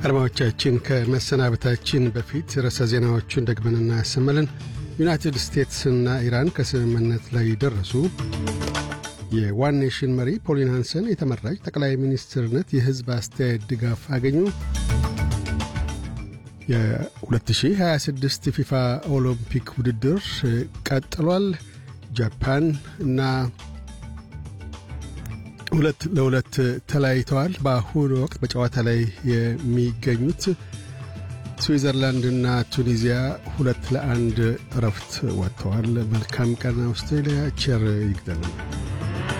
አድማጮቻችን ከመሰናበታችን በፊት ርዕሰ ዜናዎቹን ደግመን እናሰማለን። ዩናይትድ ስቴትስና ኢራን ከስምምነት ላይ ደረሱ። የዋን ኔሽን መሪ ፖሊን ሃንሰን የተመራጭ ጠቅላይ ሚኒስትርነት የሕዝብ አስተያየት ድጋፍ አገኙ። የ2026 ፊፋ ኦሎምፒክ ውድድር ቀጥሏል። ጃፓን እና ሁለት ለሁለት ተለያይተዋል። በአሁኑ ወቅት በጨዋታ ላይ የሚገኙት ስዊዘርላንድና ቱኒዚያ ሁለት ለአንድ እረፍት ወጥተዋል። መልካም ቀን አውስትራሊያ። ቸር ይግጠመን።